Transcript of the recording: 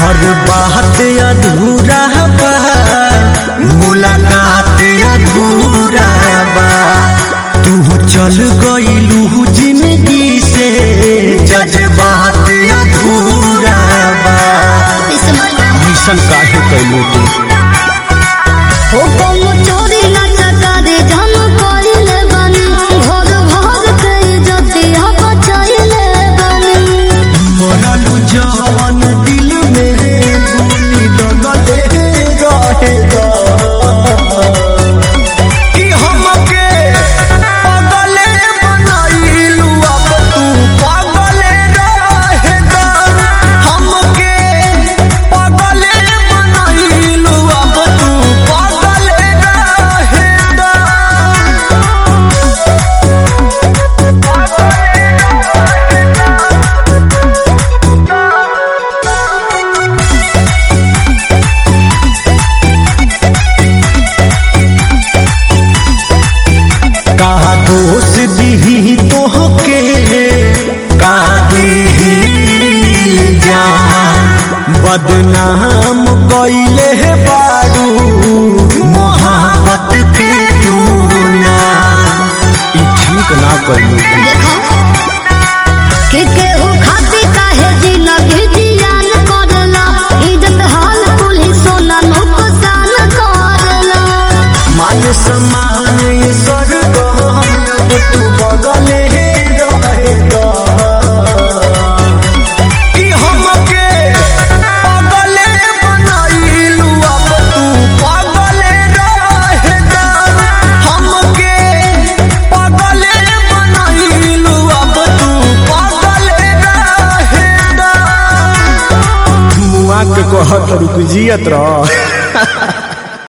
हर बात अधूरा बा मुलाकात अधूरा बा तू चल गईलू जिंदगी से जज्बात अधूरा बा मिशन काहे कैलू तू हो कौनो चोरी ना चकारी जम कइले बानी घर भर के इज्जतिया बचाइले बानी मरलू जवन दिल में भूली लगले रहेगा कि हमके पागले बनाइलू अब तू पागले रहेगा हमके पागले बनाइलू अब तू पागले रहेगा का दोष दी तोहके का दी जा बदनाम कैले है बारू मोहब्बत के दूना ई ठीक ना कैलू देखो के केहू खाती काहे जिंदगी जियान करला इज्जत हाल पुलिस सोना नुकसान करला मान सम्मान स्वर्ग तू बगले रहेगा कि हमके पागले बनाइलू अब तू पागले रहेगा हमके पागले बनाइलू अब तू पागले रहेगा मुआ के कहत रुक जियत रह